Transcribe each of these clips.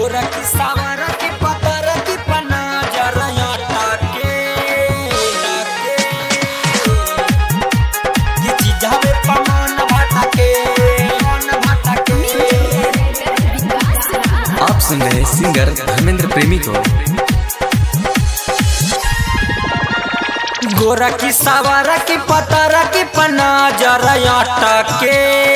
गोरा की सावरा की पतरा की पना जरा टाके ये चीजावे पमान भटके मन भटके आप सुन रहे सिंगर धर्मेंद्र प्रेमी को गोरा की सावरा की पतरा की पना जरा टाके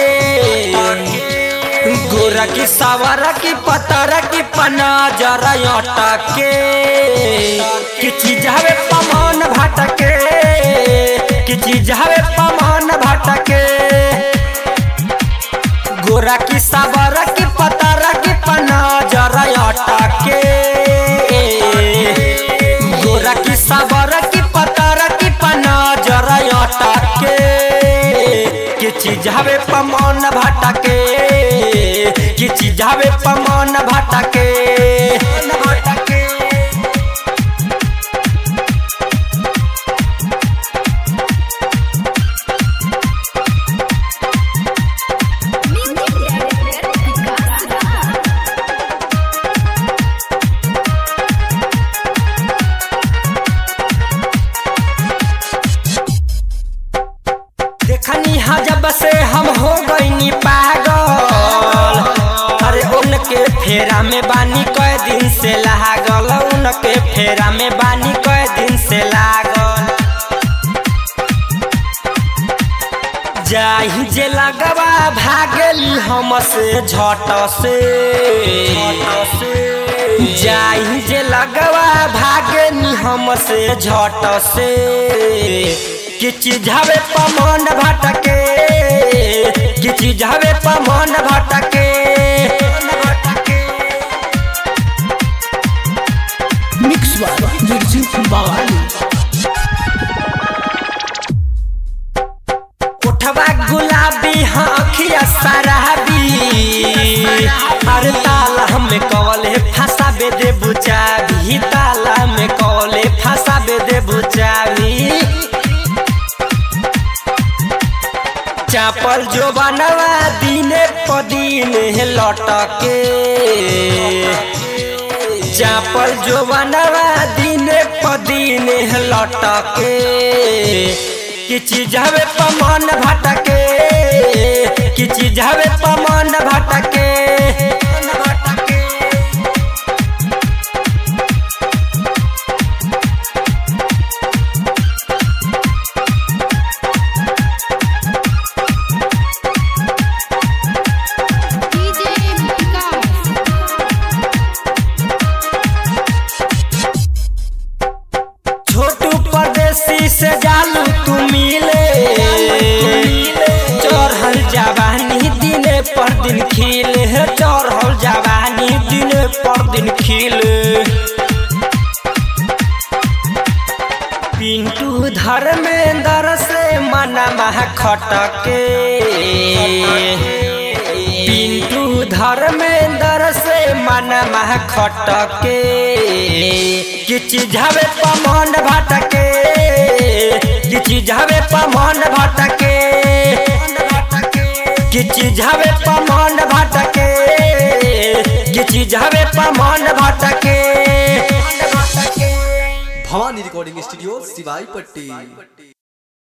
गोरा की सावरा की पतरा की पना जरा टाके कि चीजावे पमान भटके कि चीजावे पमान भटके गोरा की सावरा की पतरा की पना जरा टाके गोरा की सावरा की पतरा की पना जरा टाके कि चीजावे पमान भटके कि चीजावे पमान भटके भटके देखनी हा जब से हम हो गईनी पागल अरे उनके फेरा में बानी कई दिन से लागल उनके फेरा में बानी कई दिन से लागल जाही जे लगवा भागली हम से झट से जाही जे लगवा भागनी हम से झट से कि चीजावे पमन भटके कि चीजावे पमन भटके मिक्स बाय निर्जीत बावाली उठवा गुलाबी हाँ अखिया सराबी हर ताला में कवले फंसा बे दे बुचाबी ताला में कवले फंसा बे दे बुचाबी चापल जो बनवा दिने पदीने लटके चापल जो बनवा दिने पदीने लटके कि चीजावे पमन भटके कि चीजावे पमन भटके छोटू परदेसी से जालू तू मिले चढ़ल जवानी दिने पर दिन खिले चढ़ल जवानी दिने पर दिन खिले पिंटू धर्मेंद्र से मना महा खटके पिंटू धर्मेंद्र से मना महा खटके कि चीजावे पमन भटके कि चीजावे पमन भटके कि चीजावे पमन भटके कि चीजावे पमन भटके भवानी रिकॉर्डिंग स्टूडियो सिवाई पट्टी